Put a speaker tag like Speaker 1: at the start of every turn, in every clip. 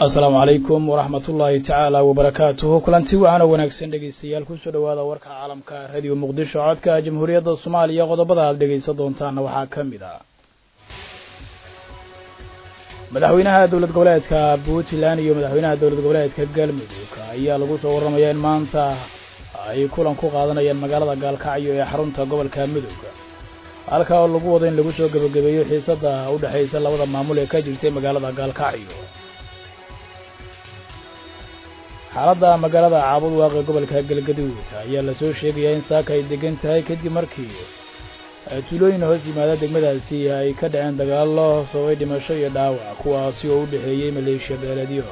Speaker 1: asalaamu calaykum waraxmat ullaahi tacaala wabarakaatuhu kulanti wacan oo wanaagsan dhegeystayaal kusoo dhowaada warka caalamka radio muqdisho codka jamhuuriyadda soomaaliya qodobada aad dhegeysan doontaana waxaa ka mid ah madaxweynaha dowlad goboleedka puntland iyo madaxweynaha dowlad goboleedka galmudug ayaa lagu soo warramaya in maanta ay kulan ku qaadanayaan magaalada gaalkacyo ee xarunta gobolka mudug halkaa oo lagu wado in lagu soo gebagabeeyo xiisadda u dhexaysa labada maamul ee ka jirtay magaalada gaalkacyo xaaladda magaalada caabud waaqe gobolka galgaduud ayaa lasoo sheegayaa in saaka ay degan tahay kadib markii tuulooyin hoos yimaada degmadaasi ay ka dhaceen dagaallo sababay dhimasho iyo dhaawac kuwaasi oo u dhexeeyey maleeshiya beeleedyo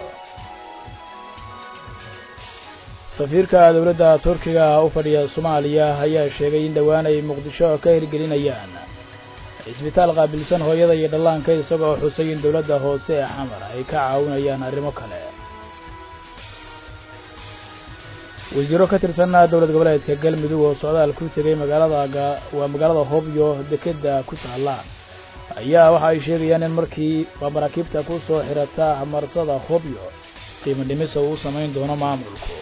Speaker 1: safiirka dowladda turkiga u fadhiya soomaaliya ayaa sheegay in dhowaan ay muqdisho ka hirgelinayaan cisbitaal qaabilsan hooyada iyo dhallaanka isagoo xusay in dowladda hoose ee xamar ay ka caawinayaan arrimo kale wasiiro ka tirsan dowlad goboleedka galmudug oo socdaal ku tegay magaalada waa magaalada hobyo dekedda ku taalla ayaa waxa ay sheegayaan in markii waa maraakiibta ku soo xirata marsada hobyo qiimo dhimisa uu samayn doono maamulku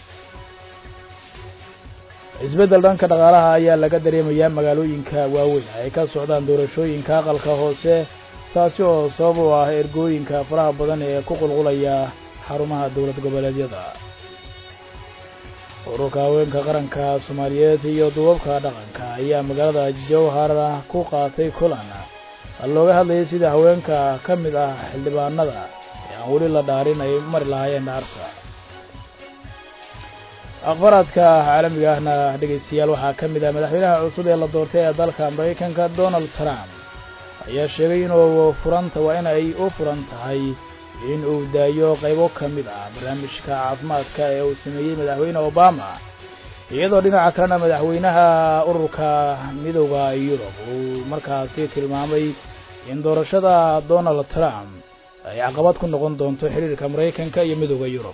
Speaker 1: isbeddel dhanka dhaqaalaha ayaa laga dareemayaa magaalooyinka waaweyn ay ka socdaan doorashooyinka aqalka hoose taasi oo sabab u ah ergooyinka faraha badan ee ku qulqulaya xarumaha dowlad goboleedyada ururka haweenka qaranka soomaaliyeed iyo duubabka dhaqanka ayaa magaalada jowhar ku qaatay kulan looga hadlayay sida haweenka ka mid ah xildhibaanada ee aan weli la dhaarin ay mari lahaayeen dhaarta akhbaraadka caalamiga ahna dhegaystayaal waxaa ka mid ah madaxweynaha cusub ee la doortay ee dalka maraykanka donald trump ayaa sheegay inuu furanta waa in ay u furan tahay in uu daayo qaybo ka mid ah barnaamijka caafimaadka ee uu sameeyey madaxweyne obama iyadoo dhinaca kalena madaxweynaha ururka midowda yurub uu markaasi tilmaamay in doorashada donald trump ay caqabad ku noqon doonto xiriirka maraykanka iyo midowda yurub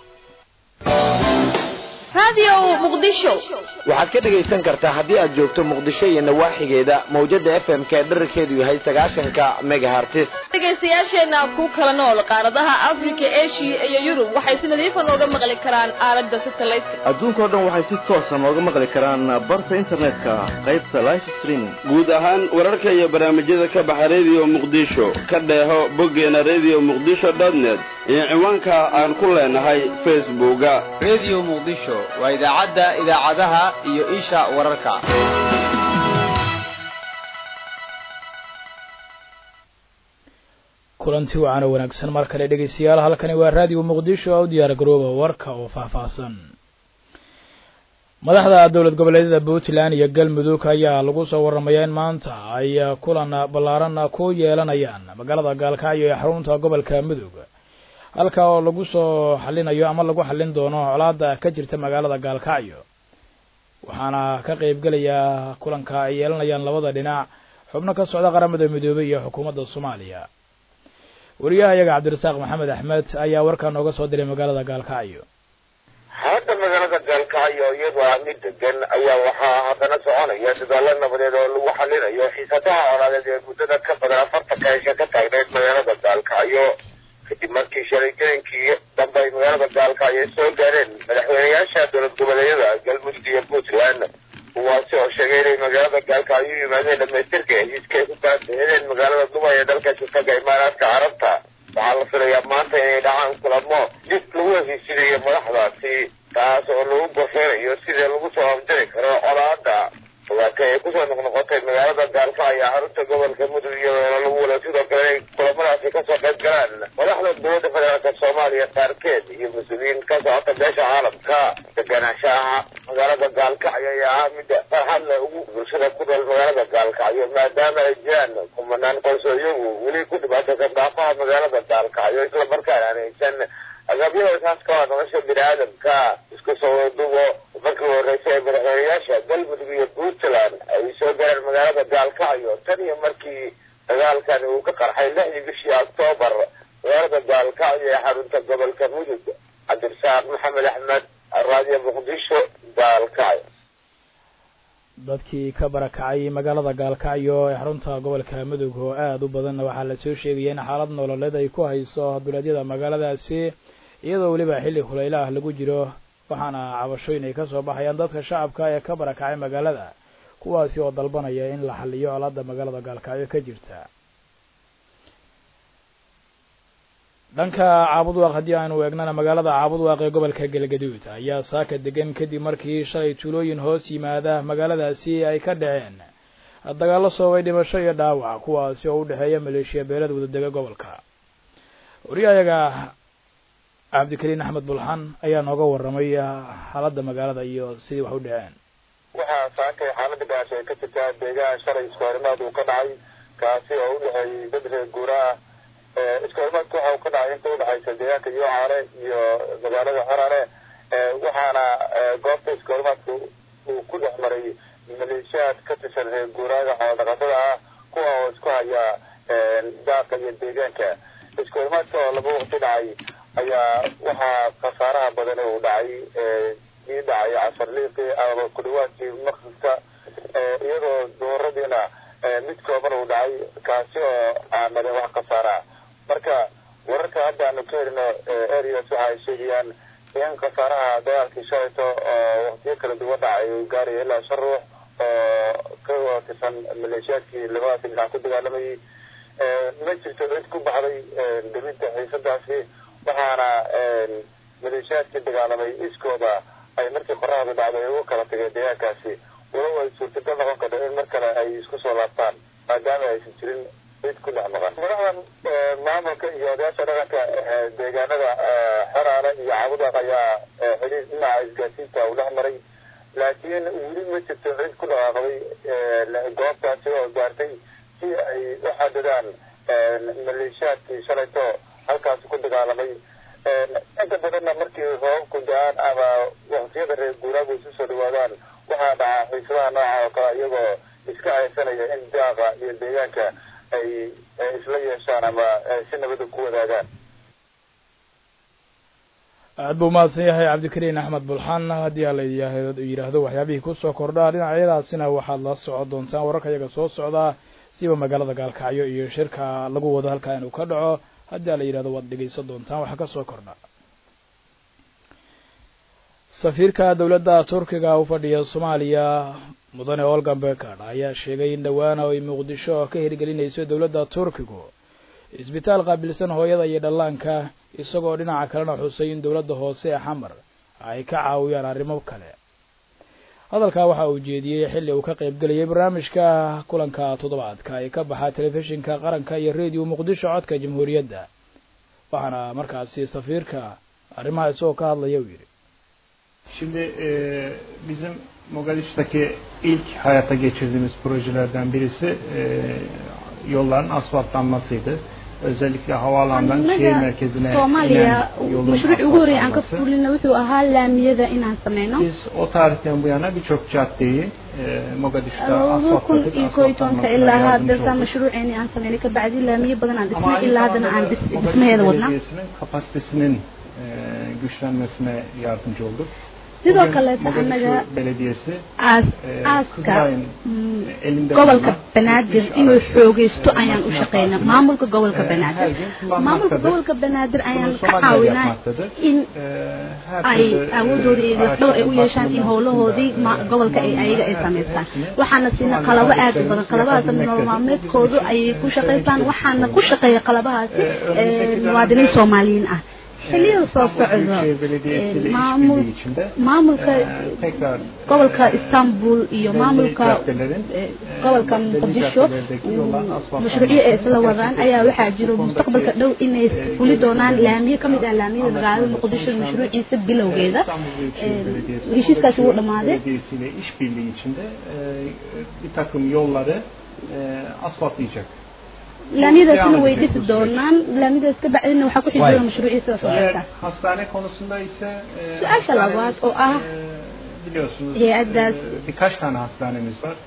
Speaker 2: waxaad ka dhegaysan kartaa haddii aad joogto muqdisho iyo nawaaxigeeda mawjada f m k dherarkeedu yahay sagaashanka megahartis
Speaker 3: dhegaystayaasheenna ku kala nool qaaradaha afrika eshiya iyo yurub waxay si nadiifa nooga maqli karaan aalada satelliteka
Speaker 4: adduunkao dhan waxay si toosa nooga maqli karaan barta internetka qaybta life streaming
Speaker 5: guud ahaan wararka iyo barnaamijyada ka baxa radio muqdisho ka dheeho boggeena radio muqdisho net iyo ciwaanka aan ku leenahay facebooka
Speaker 6: radio muqdisho waa idaacadda idaacadaha iyo isha wararka
Speaker 1: kulanti wacan oo wanaagsan mar kale dhegaystayaal halkani waa raadiyo muqdisho oo u diyaar garooba warka oo faahfaahsan madaxda dowlad goboleedyada puntland iyo galmudug ayaa lagu soo warramayaa in maanta ay kulan ballaaran ku yeelanayaan magaalada gaalkacyo ee xarunta gobolka mudug halka oo lagu soo xallinayo ama lagu xallin doono colaadda ka jirta magaalada gaalkacyo waxaana ka qaybgelaya kulanka ay yeelanayaan labada dhinac xubno ka socda qaramada midoobey iyo xukuumadda soomaaliya wariyaha iyaga cabdirasaaq maxamed axmed ayaa warkaa nooga soo diray magaalada gaalkacyo
Speaker 7: hadda magaalada gaalkacyo iyadoo ah mid degan ayaa waxaa haddana soconaya dadaalo nabadeed oo lagu xalinayo xiisadaha colaadeed ee muddada ka badan afartanka hesha ka taagneyd magaalada gaalkacyo kadib markii shalay jirankii dambe ay magaalada gaalkacyo soo gaareen madaxweynayaasha dowlad goboleedyada galmudug iyo puntland kuwaasi oo sheegay inay magaalada gaalkacyo u yimaadeen dhamaystirka heshiiska ay ku baasahedeen magaalada dubay ee dalka shirkaga imaaraadka carabta waxaa la filayaa maanta inay dhacaan kulamo dib lagu heshiisinayo madaxdaasi taas oo lagu gorfeynayo sidii lagu soo afjari karo colaada dawaata ay kusoo noqnoqotay magaalada gaalkacyo xarunta gobolka mudug iyadoona lagu wada sidoo kale inay kulamadaasi kasoo qayb galaan madaxda dowladda federaalka soomaaliya qaarkeed iyo mas-uuliyiin ka socota beesha caalamka deganaanshaha magaalada gaalkacyo ayaa ah mida farxad le ugu bulshada ku nool magaalada gaalkacyo maadaama ay jiraan kumanaan qoyso iyagu weli ku dhibaataysan daafaha magaalada gaalkacyo islamarkaana aan haysan agabyada isaaska waa nolosha bini aadamka isku soo wadubo markii horreysay ee madaxweynayaasha galmudug iyo puntland ay soo gaareen magaalada gaalkacyo tan iyo markii dagaalkani uu ka qarxay lixdii bishii octoobar magaalada gaalkacyo ee xarunta gobolka mudug cabdirasaaq maxamed axmed raadiyo muqdisho gaalkacyo
Speaker 1: dadkii ka barakacay magaalada gaalkacyo ee xarunta gobolka mudug oo aada u badanna waxaa lasoo sheegaya in xaalad nololeed ay ku hayso duleedyada magaaladaasi iyadoo weliba xilli hulayla ah lagu jiro waxaana cabashooyin ay kasoo baxayaan dadka shacabka ee ka barakacay magaalada kuwaasi oo dalbanaya in la xaliyo colaada magaalada gaalkacyo ka jirta dhanka caabudwaaq haddii aanu eegnana magaalada caabudwaaq ee gobolka galgaduud ayaa saaka degan kadib markii shalay tuulooyin hoos yimaada magaaladaasi ay ka dhaceen dagaallo soobay dhimasho iyo dhaawac kuwaasi oo u dhexeeya maleeshiya beelada wadadega gobolka wariyahayaga cabdikariin axmed bulxan ayaa nooga warramay xaaladda magaalada iyo sidii wax u dhaceen
Speaker 7: waxaa saakay xaalada gaasho ay ka jirtaa deegaan shalay iskoorimaad uu ka dhacay kaasi oo u dhexeeyey dad reer guura ah iskoorimaadku waxa uu ka dhacay inta udhexaysa deegaanka yocaale iyo magaalada xorane waxaana goobta iskoorimaadku uu ku dhex maray maleeshiyaad ka tirsan reer guuraaga xoolodhaqatada ah kuwa oo isku haya daaqa iyo deegaanka iskoorimaadka oo laba waqti dhacay ayaa waxaa khasaaraha badan uu dhacay ii dhacay casarliiqii ama ku dhawaadkii maqsidka iyadoo dooradiina mid kooban uu dhacay kaasi oo aan dhalin wax khasaaraha marka wararka hadda aanu ka helino areas waxa ay sheegayaan in khasaaraha dagaalkii shalayto oo waqtiyo kala duwan dhacay uu gaaraya ilaa shan ruux oo ka tirsan maleeshiyaadkii labadaasi dhinac ku dagaalamayay ma jirto cid ku baxday deminta xiisadaasi waxaana maleeshiyaadkii dagaalamay iskooda ay markii qoraxdu dhacday ugu kala tageen deegaankaasi walow ay suurtagal noqon karto in mar kale ay isku soo laabtaan maadaama aysan jirin cid ku dhex maqan madaxdan maamulka iyo odayaasha dhaqanka deegaanada xeraale iyo cabudaq ayaa xidhiir dhinaca isgaasiinta uu dhex maray laakiin weli ma jirto cid ku dhaqaaqday goobtaasi oo gaartay si ay u xadidaan maleeshiyaadkii shalayto halkaasi ku dagaalamay inta badanna markii roobabku da-aan ama waqtiyada reer guuraagu isu soo dhawaadaan waxaa dhacaa xiisadaha nooca oo kale iyagoo iska haysanaya in daaqa iyo deegaanka ay isla yeeshaan ama si nabada ku wadaagaan
Speaker 1: aad buu umahadsan yahay cabdikariin axmed bulxan haddii ala yidhaahdo waxyaabihii kusoo kordhaa dhinacyadaasina waxaad la socon doontaan wararka iyaga soo socdaa siba magaalada gaalkacyo iyo shirka lagu wado halkaa inuu ka dhaco haddii ala yidhahdo waad dhegaysan doontaan waxa kasoo kordha safiirka dowladda turkiga u fadhiya soomaaliya mudane olgan bekard ayaa sheegay in dhawaana ay muqdisho ka hirgelinayso dowladda turkigu isbitaal qaabilsan hooyada iyo dhallaanka isagoo dhinaca kalena xusay in dowladda hoose ee xamar ay ka caawiyaan arrimo kale hadalkaa waxa uu jeediyey xilli uu ka qaybgelayay barnaamijka kulanka toddobaadka ee ka baxa telefishinka qaranka iyo radio muqdisho codka jamhuuriyadda waxaana markaasi safiirka arrimaha isagoo ka hadlaya uu yidhi
Speaker 8: Şimdi e, bizim Mogadishu'daki ilk hayata geçirdiğimiz projelerden birisi e, yolların asfaltlanmasıydı. Özellikle havaalanından şehir merkezine
Speaker 9: Soomaaliya
Speaker 8: inen yolun
Speaker 9: mashruuc ugu horreeyay aan ka
Speaker 8: asfaltlanması.
Speaker 9: fulina wuxuu ahaa laamiyada inaan sameyno
Speaker 8: Biz o tarihten bu yana birçok caddeyi e, Mogadishu'da
Speaker 9: labada kun
Speaker 8: asfaltladık,
Speaker 9: iyo koo iyo tobanka
Speaker 8: asfaltlanmasına
Speaker 9: ilaa
Speaker 8: yardımcı
Speaker 9: hadda
Speaker 8: olduk.
Speaker 9: mashruuceeni aan sameynay kabacdi laamiyo badan aan
Speaker 8: Ama
Speaker 9: dhisnay
Speaker 8: aynı
Speaker 9: ilaa haddana
Speaker 8: zamanda
Speaker 9: aan dhis-
Speaker 8: Mogadishu
Speaker 9: dhismaheeda wadnaa
Speaker 8: Belediyesi'nin kapasitesinin e, güçlenmesine yardımcı olduk.
Speaker 9: sidoo
Speaker 8: Bugün
Speaker 9: kaleeta
Speaker 8: Mogadishu
Speaker 9: anaga
Speaker 8: Belediyesi
Speaker 9: aas
Speaker 8: e,
Speaker 9: aaska
Speaker 8: Kızılay'ın
Speaker 9: mm,
Speaker 8: elinde
Speaker 9: gobolka
Speaker 8: bulunan
Speaker 9: banaadir
Speaker 8: iş
Speaker 9: inuu
Speaker 8: araç,
Speaker 9: xoogaysto
Speaker 8: e,
Speaker 9: ayaan u
Speaker 8: makine
Speaker 9: shaqeynaa
Speaker 8: parkını,
Speaker 9: maamulka gobolka
Speaker 8: e, her
Speaker 9: banaadir
Speaker 8: gün
Speaker 9: maamulka
Speaker 8: kullanmaktadır.
Speaker 9: gobolka banaadir ayaan
Speaker 8: Bunu
Speaker 9: ka
Speaker 8: Somaliler
Speaker 9: caawinaa
Speaker 8: yapmaktadır.
Speaker 9: in
Speaker 8: E, her
Speaker 9: ay
Speaker 8: türlü, e,
Speaker 9: awoodooda iyo lafdhowr ay u yeeshaan in
Speaker 8: araçların
Speaker 9: howlahoodii
Speaker 8: bakımından,
Speaker 9: ma-
Speaker 8: e,
Speaker 9: gobolka ay ayaga ay samaystaan waxaana siina qalabo aad u badan qalabadaas nolol maalmeedkoodu ayay ku shaqaystaan waxaana ku shaqeeya qalabahaasi ee, muwaadiniin soomaaliyiin ah xiliyada soo socdo
Speaker 8: Büyükşehir Belediyesi ile
Speaker 9: ee, maamul
Speaker 8: işbirliği içinde
Speaker 9: maamulka
Speaker 8: e, tekrar
Speaker 9: gobolka istanbul iyo maamulka
Speaker 8: caddelerin,
Speaker 9: ee, gobolka
Speaker 8: belli
Speaker 9: muqdisho
Speaker 8: caddelerdeki yolların asfaltlanması,
Speaker 9: mashruucyo ay isla wadaan ayaa waxaa jiro mustaqbalka dhow inay fuli doonaan laamiyo ka mid ah laamiyada magaalada muqdisho mashruuciisa bilowgeeda
Speaker 8: İstanbul Büyükşehir
Speaker 9: Ee,
Speaker 8: Belediyesi,
Speaker 9: heshiiskaasi wuu
Speaker 8: Kocaeli
Speaker 9: dhammaaday
Speaker 8: Belediyesi ile işbirliği içinde e, bir takım yolları e, asfaltlayacak.
Speaker 9: laamiyadaasina way dhisi doonaan laamiyadaas ka bacdina waxaa ku xigi doona mashruuciisa soo
Speaker 8: Eğer
Speaker 9: socota
Speaker 8: hastane konusunda ise e,
Speaker 9: Su-aasha
Speaker 8: hastane-
Speaker 9: labaad oo ah
Speaker 8: e, biliyorsunuz
Speaker 9: hay-addaas
Speaker 8: e, birkaç tane hastanemiz var.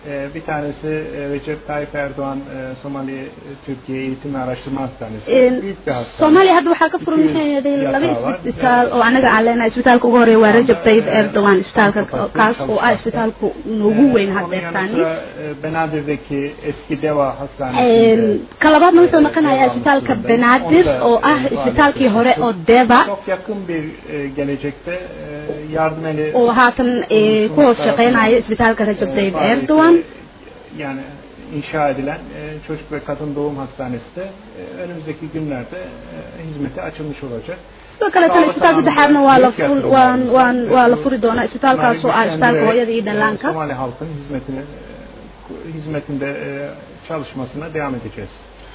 Speaker 8: E, bir tanesi e, Recep Tayyip Erdoğan e, Somali e, Türkiye Eğitim ve Araştırma Hastanesi.
Speaker 9: Een,
Speaker 8: Büyük bir hastane.
Speaker 9: soomaaliya hadda waxaa ka furan maxay yeeday laba isbitaal oo anaga aan leenahay isbitaalka ugu horeeya waa Rajab Tayyip Erdogan isbitaalka kaas oo ah isbitaalka ugu weyn
Speaker 8: Onun yanı
Speaker 9: haddeertaani
Speaker 8: sıra e, Benadir'deki eski Deva Hastanesi.
Speaker 9: Een, ka labaadna wuxuu noqonayaa isbitaalka Benadir oo ah isbitaalkii hore oo Deva
Speaker 8: Çok yakın bir e, gelecekte e, yardım eli
Speaker 9: oo haatan ee, ku hoos shaqeynaya isbitaalka Rajab Tayyip Erdogan
Speaker 8: yani inşa edilen e, çocuk ve kadın doğum hastanesi de e, önümüzdeki günlerde e, hizmete açılmış olacak.
Speaker 9: sidoo kale tan isbitaal saddexaadna waa la fur- waan waan waa la furi doonaa isbitaalkaas oo ah isbitaalka hooyada iyo dhallaanka
Speaker 8: Somali halkın hizmetine e, hizmetinde e, çalışmasına devam edeceğiz.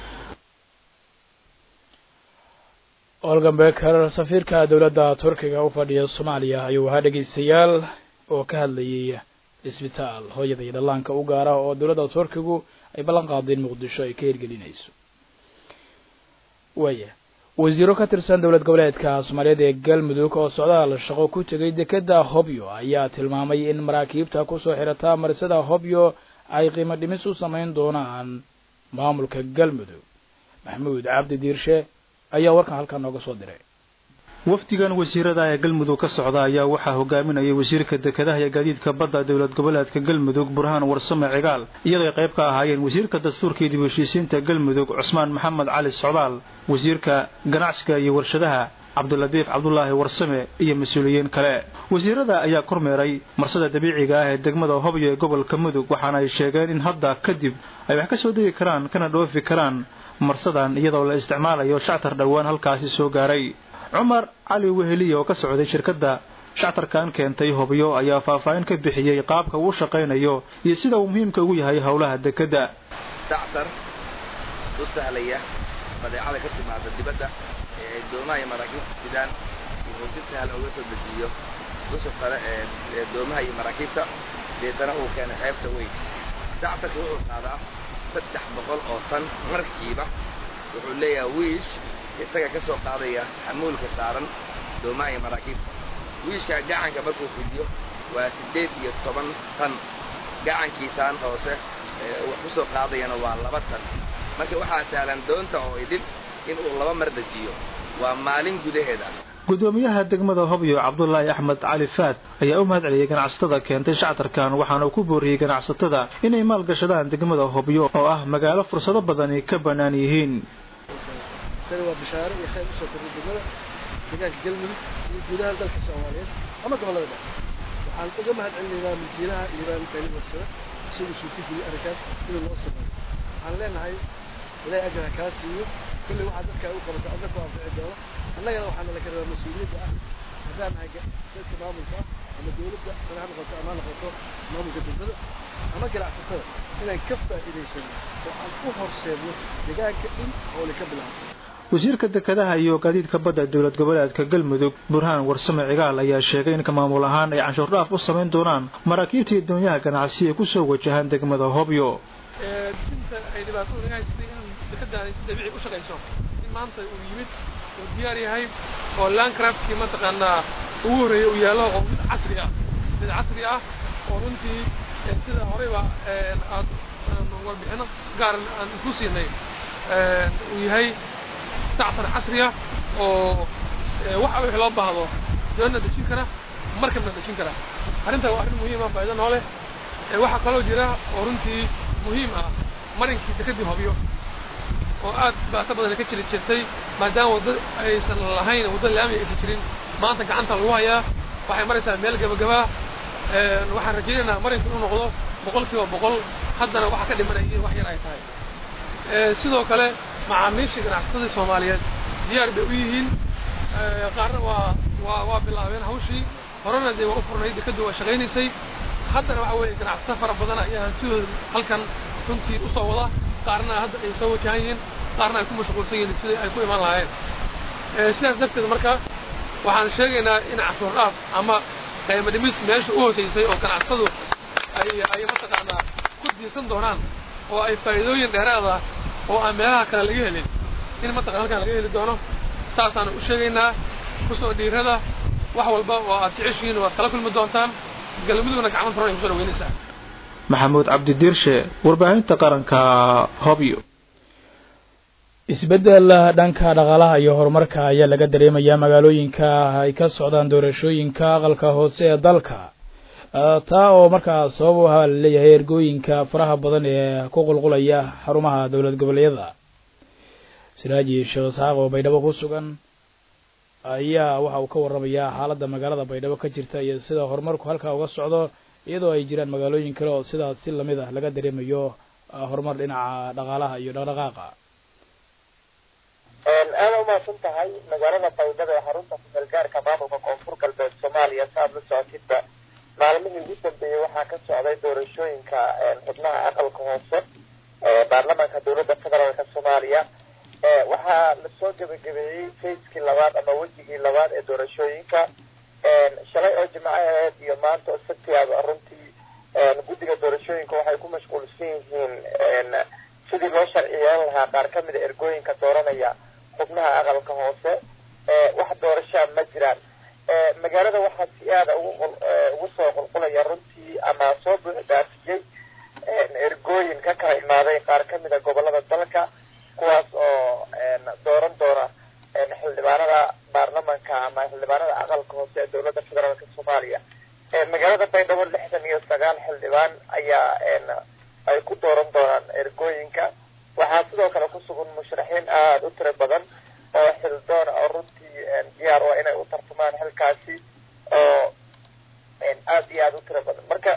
Speaker 1: olgan beker safiirka dowladda turkiga u fadhiya soomaaliya ayuu ahaa dhegaystayaal oo ka hadlayay isbitaal hooyada iyo dhallaanka u gaara oo dowladda turkigu ay ballan qaadeen muqdisho ay ka hirgelinayso waaya wasiiro ka tirsan dowlad goboleedka soomaaliyeed ee galmudug oo socdaal shaqo ku tegay dekeda hobyo ayaa tilmaamay in maraakiibta kusoo xirata marisada hobyo ay qiimo dhimis u samayn doonaan maamulka galmudug maxamuud cabdi diirshe ayaa warkan halkan nooga soo diray
Speaker 10: wafdigan wasiirada ee galmudug ka socda ayaa waxaa hogaaminayay wasiirka dekedaha iyo gaadiidka badda dowlad goboleedka galmudug burhaan warsame cigaal iyaday qayb ka ahaayeen wasiirka dastuurka iyo dib u heshiisiinta galmudug cusmaan maxamed cali socdaal wasiirka ganacsiga iyo warshadaha cabduladiif cabdulaahi warsame iyo mas-uuliyiin kale wasiirada ayaa kormeeray marsada dabiiciga ah ee degmada hobyo ee gobolka mudug waxaana ay sheegeen in hadda kadib ay wax ka soo degi karaan kana dhoofi karaan marsadan iyadoo la isticmaalayo shactar dhowaan halkaasi soo gaaray cumar cali weheliya oo ka socday shirkadda shactarkan keentay hobyo ayaa faahfaahin ka bixiyey qaabka uu shaqaynayo iyo sida uu muhiimka ugu yahay howlaha dekedda
Speaker 11: shactar u sahlaya badeecada ka timaada dibadda ee ay doomaha iyo maraakiibta sidaan inuu si sahlan uga soo dejiyo dusha sare ee ee doomaha iyo maraakiibta deetana uu keenay xeebta weyn shactarka wuxuu qaadaa saddex boqol oo tan markiiba wuxuu leeyahay wiish isaga ka soo qaadaya xamuulka saaran doomaha iyo maraakiibta wiishka gacanka markuu fidiyo waa siddeed iyo toban tan gacankiisaan hoose ee wax ku soo qaadayana waa laba tan marka waxaa sahlan doonta oo idin inuu laba mar dejiyo waa maalin gudaheeda
Speaker 10: gudoomiyaha degmada hobyo cabdulaahi axmed cali faad ayaa u mahad celiyey ganacsatada keentay shactarkan waxaana uu ku booriyey ganacsatada inay maalgashadaan degmada hobyo oo ah magaalo fursado badani ka bannaan yihiin
Speaker 12: tani waa bishaaro iyo khayr usoo kordhay degmada deegaanka galmudug iyo guudaha dalka soomaaliyeed ama gobollada dhexe waxaan uga mahad celinaynaa milkiilaha iiraan kani warsada isagoo suurtageliyey arrinkaas inuu noo sameeyo waxaan leenahay ilaahay ajar ha kaa siiyo kulley waxaa dadka u qabata adna ku anfici doono annagana waxaa nala ka rabaa mas-uuliyadda ah haddaan nahay dadka maamulka ah ama dawladda sare ha noqoto ama ha noqoto maamulka degmada ama ganacsatada inaan ka faa'iidaysano oo aan u horseedno deegaanka in howli ka bilaabo
Speaker 10: wasiirka dekedaha iyo gaadiidka badda dowlad goboleedka galmudug burhaan warsame cigaal ayaa sheegay in maamul ahaan ay canshuur dhaaf u samayn doonaan maraakiibta iyo doonyaha ganacsi ee kusoo wajahaan degmada hobyo
Speaker 13: sinta ay dhibaatadu naga haysatay in dekedaani si dabiici u shaqayso in maanta uu yimid uu diyaar yahay oo landcraftkii mataqaanaa ugu horreeyey uu yaallo oo mid casri ah mid casri ah oo runtii sida horeyba aad warbixino gaaran aan ku siinay uu yahay sactar casriya oo waxa wixii loo baahdo doonna dejin kara markabna dejin kara arrintaa waa arrin muhiima faa'iido noo leh waxaa kaloo jira oo runtii muhiim ah marinkii dekedii hobyo oo aad baato badan ka jiri jirtay maadaama waddo aysan lahayn waddo laami aysan jirin maanta gacanta lagu hayaa waxay maraysaa meel gabagabaa waxaan rajaynaynaa marinku inuu noqdo boqol kiiba boqol haddana waxa ka dhimanaya in wax yar ay tahay sidoo kale macaamiishii ganacsatadii soomaaliyeed diyaar bay u yihiin qaarna waa waa waa bilaabeen hawshii horena dee waa u furnay dekaddu waa shaqaynaysay haddana waxa weeye ganacsato fara badan ayaa hantidooda halkan runtii u soo wada qaarna hadda ay soo wajahan yihiin qaarna ay ku mashquulsan yihiin sidai ay ku imaan lahaayeen sidaas darteed marka waxaan sheegaynaa in cashuur dhaaf ama qiimo dhimis meesha u hoosaysay oo ganacsatadu ay ay mataqaanaa ku diisan doonaan oo ay faa'iidooyin dheeraada oo aan meelaha kale laga helin in mataqana halkan laga heli doono saasaanu u sheegaynaa kusoo dhiirada wax walba oo aad jeceshihiin waad kala kulmi doontaan galmudugna gacmo furan ay kusoo dhaweynaysaa
Speaker 10: maxamuud cabdidiirshe warbaahinta qaranka hobyo
Speaker 1: isbeddel dhanka dhaqaalaha iyo horumarka ayaa laga dareemayaa magaalooyinka ay ka socdaan doorashooyinka aqalka hoose ee dalka taa oo markaa sabab u ahaa laleeyahay ergooyinka faraha badan ee ku qulqulaya xarumaha dowlad goboleedyada siraaji sheekh isxaaq oo baydhabo ku sugan ayaa waxa uu ka warramayaa xaaladda magaalada baydhabo ka jirta iyo sida horumarku halkaa uga socdo iyadoo ay jiraan magaalooyin kale oo sidaas si lamid ah laga dareemayo horumar dhinaca dhaqaalaha iyo dhaqdhaqaaqa
Speaker 14: aada umahadsan tahay magaalada baydhabo ee xarunta kumeelgaarka maamulka koonfur galbeed soomaaliya sa aad la socotidba maalmihii ugu dambeeyey waxaa ka socday doorashooyinka xubnaha aqalka hoose ee baarlamaanka dowladda federaalka soomaaliya waxaa lasoo gebagabeeyey fayskii labaad ama wejigii labaad ee doorashooyinka shalay oo jimco aheed iyo maanta oo sabtigaaba runtii guddiga doorashooyinka waxay ku mashquulsan yihiin sidii loo sharciyeyn lahaa qaar ka mida ergooyinka dooranaya xubnaha aqalka hoose wax doorashaa ma jiraan magaalada waxaa si aada ugu soo qulqulaya runtii ama soo buuxdaafiyey ergooyin ka kala imaaday qaar ka mida gobolada dalka kuwaas oo dooran doona xildhibaanada baarlamanka ama xildhibaanada aqalka hoose ee dowladda federaalka soomaaliya magaalada baydhabo lixdan iyo sagaal xildhibaan ayaa ay ku dooran doonaan ergooyinka waxaa sidoo kale ku sugan musharaxiin aada u tiro badan oo xildoona oo runtii diyaar waa inay u tartamaan xilkaasi oo aada iyo aada u tiro badan marka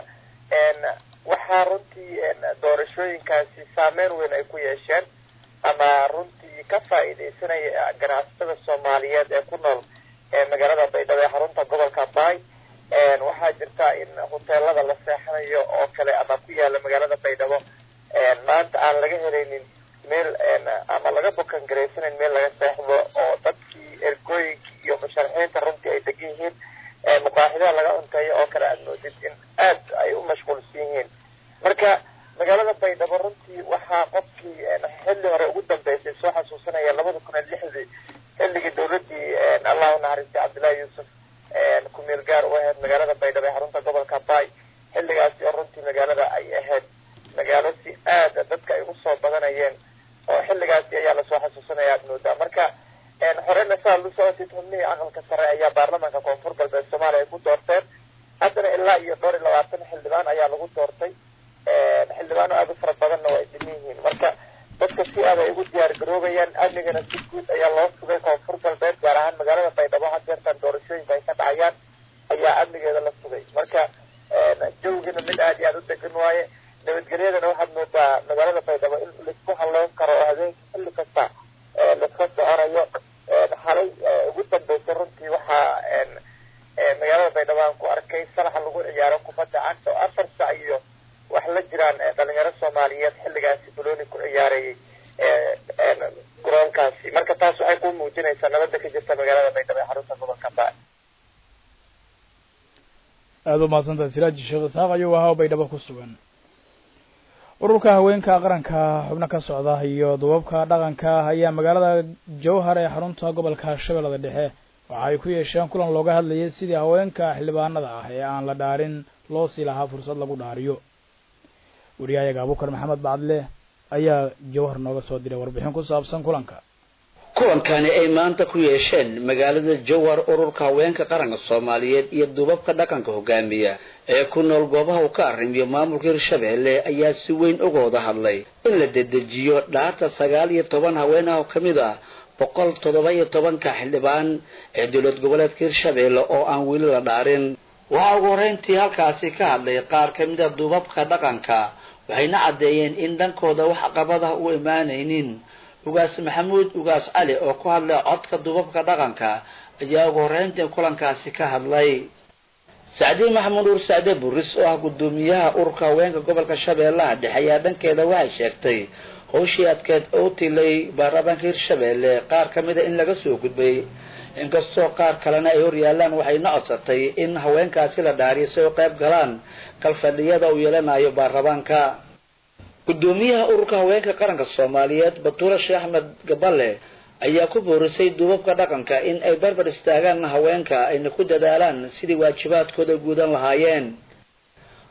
Speaker 14: waxaa runtii doorashooyinkaasi saameyn weyn ay ku yeesheen ama runtii ka faa'iidaysanaya ganacsatada soomaaliyeed ee ku nool magaalada baydhabo ee xarunta gobolka baay waxaa jirta in hoteelada la seexanayo oo kale ama ku yaala magaalada baydhabo maanta aan laga helaynin meel ama laga bukan garaysanayn meel laga seexdo oo dadkii ergooyinkii iyo musharaxiinta runtii ay degan yihiin muqaaxidaha laga cunteeyo oo kale aad moodid in aad ay u mashquulsan yihiin marka magaalada baydhabo runtii waxaa qofkii xilli hore ugu dambeysay soo xasuusanaya labada kun iyo lixdii xilligii dowladdii allah u naxariistay cabdullaahi yuusuf kumeel gaar u ahayd magaalada baydhabo ee xarunta gobolka baay xilligaasi oo runtii magaalada ay ahayd magaalo si aada dadka ay ugu soo badanayeen oo xilligaasi ayaa lasoo xasuusanaya aad moodaa marka horena saa lu socotid xubnihii aqalka sare ayaa baarlamaanka koonfur galbeed soomaaliya ay ku doorteen haddana ilaa iyo dhowr iyo labaatan xildhibaan ayaa lagu doortay xildhibaano aada u fara badanna waa ay dhiman yihiin marka dadka si aad ay ugu diyaar garoobayaan amnigana si guud ayaa loo sugay koonfur galbeed gaar ahaan magaalada baydhabo had jeertan doorashooyinka ay ka dhacayaan ayaa amnigeeda la sugay marka jawgina mid aada iyo aada u degan waaye nabadgelyadana waxaad moodaa magaalada baydhabo in laisku halleyn karo oo habeenkii xilli kasta laiska soconayo xalay ugu dambeysay runtii waxaa magaalada baydhabo aan ku arkay salaxa lagu ciyaaro kubadda cagta oo afar sac iyo wax la jiraan dhalinyaro soomaaliyeed xilligaasi balooni ku ciyaarayay garoonkaasi marka taas waxay ku muujinaysaa nabadda ka jirta magaalada baydhabo ee xarunta gobolka baa
Speaker 1: aada u mahadsantahay siraaji sheekh isxaaq ayuu ahaa oo baydhabo ku sugan ururka haweenka qaranka xubno ka socda iyo dubabka dhaqanka ayaa magaalada jowhar ee xarunta gobolka shabeellada dhexe waxa ay ku yeesheen kulan looga hadlayay sidii haweenka xildhibaanada ah ee aan la dhaarin loo sii lahaa fursad lagu dhaariyo wariyahayaga abukar maxamed bacdle ayaa jowhar nooga soo diray warbixin ku saabsan kulanka
Speaker 15: kulankani ay maanta ku yeesheen magaalada jowhar ururka haweenka qaranka soomaaliyeed iyo dubabka dhaqanka hogaamiya ee ku nool goobaha uu ka arrimiyo maamulka hirshabeelle ayaa si weyn uga wada hadlay in la dedejiyo dhaarta sagaal iyo toban haween ah oo ka mid ah boqol toddoba iyo tobanka xildhibaan ee dowlad goboleedka hirshabeelle oo aan weli la dhaarin waxaa ugu horreyntii halkaasi ka hadlay qaar ka mid a dubabka dhaqanka waxayna caddeeyeen in dhankooda wax caqabadaha u imaanaynin ugaas maxamuud ugaas cali oo ku hadlay codka dubabka dhaqanka ayaa ugu horreyntii kulankaasi ka hadlay sacdiin maxamuud uur sacde buris oo ah guddoomiyaha ururka haweenka gobolka shabeellaha dhexe ayaa dhankeeda waxay sheegtay howshii adkeed oo tilay baarlamaanka hirshabeelle qaar ka mida in laga soo gudbay inkastoo qaar kalena ay hor yaalaan waxayna codsatay in haweenkaasi la dhaariyo si ay u qayb galaan kalfadhiyada uu yeelanayo baarlamaanka guddoomiyaha ururka haweenka qaranka soomaaliyeed batuula sheekh axmed gaballe ayaa ku boorisay duubabka dhaqanka in ay barbar istaagaan haweenka ayna ku dadaalaan sidii waajibaadkooda guudan lahaayeen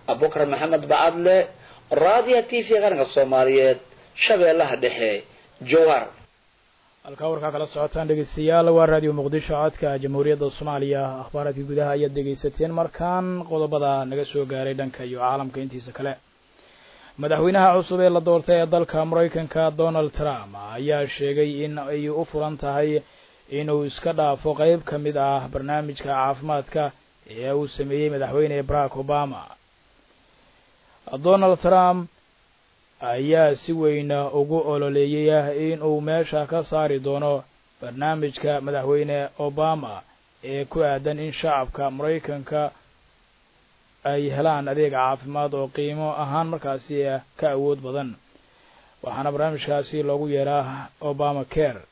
Speaker 15: abubakar maxamed bacadle raadiya t v qaranka soomaaliyeed shabeellaha dhexe jowhar
Speaker 1: halkaa warkaa kala socotaan dhegeystayaal waa raadiyo muqdisho codka jamhuuriyadda soomaaliya akhbaaraadkii gudaha ayaad dhegeysateen markaan qodobada naga soo gaaray dhanka iyo caalamka intiisa kale madaxweynaha cusub ee la doortay ee dalka maraykanka donald trump ayaa sheegay in ay u furan tahay inuu iska dhaafo qeyb ka mid ah barnaamijka caafimaadka ee uu sameeyey madaxweyne barack obama donald trump ayaa si weyn ugu ololeeyay in uu meesha ka saari doono barnaamijka madaxweyne obama ee ku aadan in shacabka maraykanka ay helaan adeeg caafimaad oo qiimo ahaan markaasi ka awood badan waxaana barnaamijkaasi loogu yeeraa obama care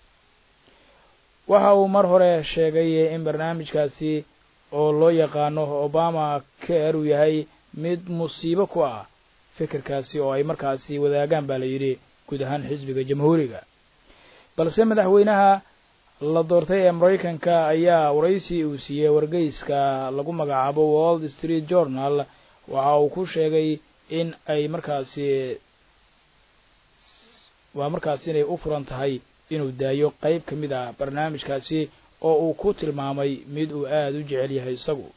Speaker 1: waxa uu mar hore sheegay in barnaamijkaasi oo loo yaqaano obama care uu yahay mid musiibo ku ah fikirkaasi oo ay markaasi wadaagaan baa la yidhi guud ahaan xisbiga jamhuuriga balse madaxweynaha la doortay ee maraykanka ayaa waraysi uu siiyey wargeyska lagu magacaabo wall street journal waxa uu ku sheegay in ay markaasi waa markaasi inay u furan tahay inuu daayo qeyb ka mid ah barnaamijkaasi oo uu ku tilmaamay mid uu aada u jecel yahay isagu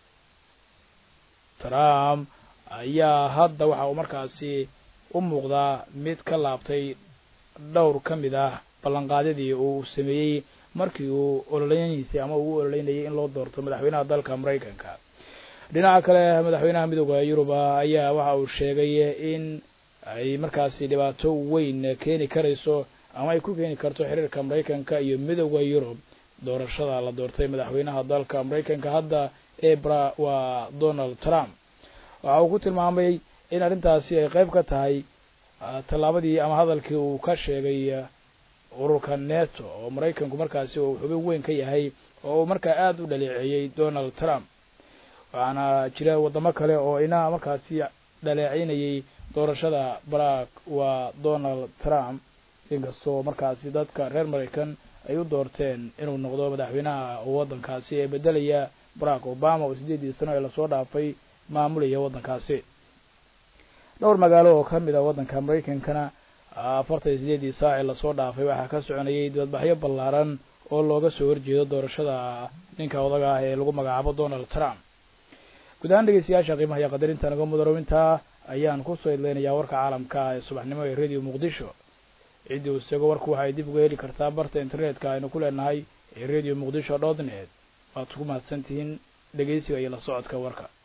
Speaker 1: trump ayaa hadda waxa uu markaasi u muuqdaa mid ka laabtay dhowr ka mid ah ballanqaadyadii uu sameeyey markii uu ololeynaysa ama uu u ololeynayay in loo doorto madaxweynaha dalka maraykanka dhinaca kale madaxweynaha midooda yurub ayaa waxa uu sheegay in ay markaasi dhibaato weyn keeni karayso ama ay ku keeni karto xiriirka maraykanka iyo midooda yurub doorashada la doortay madaxweynaha dalka maraykanka hadda ee bra waa donald trump waxa uu ku tilmaamay in arrintaasi ay qeyb ka tahay tallaabadii ama hadalkii uu ka sheegay ururka neto oo maraykanku markaasi uu xubin weyn ka yahay oo uu markaa aada u dhaleeceeyey donald trump waxaana jira waddamo kale oo ina markaasi dhaleecinayay doorashada barack waa donald trump inkastoo markaasi dadka reer maraykan ay u doorteen inuu noqdo madaxweynaha waddankaasi ee beddelaya barack obama oo siddeedii sano ee lasoo dhaafay maamulaya waddankaasi dhowr magaalo oo ka mid a waddanka maraykankana afartan iyo sideedii saaci lasoo dhaafay waxaa ka soconayay dibadbaxyo ballaaran oo looga soo horjeedo doorashada ninka odaga ah ee lagu magacaabo donald trump guud ahaan dhegeystayaasha qiimaha iyo qadarinta naga mudarowintaa ayaan kusoo idleynayaa warka caalamka ee subaxnimo ee radio muqdisho ciddii uu isago warku waxay dib uga heli kartaa barta internetka aynu ku leenahay ee radio muqdisho dot net waad ku mahadsantihiin dhegeysiga iyo la socodka warka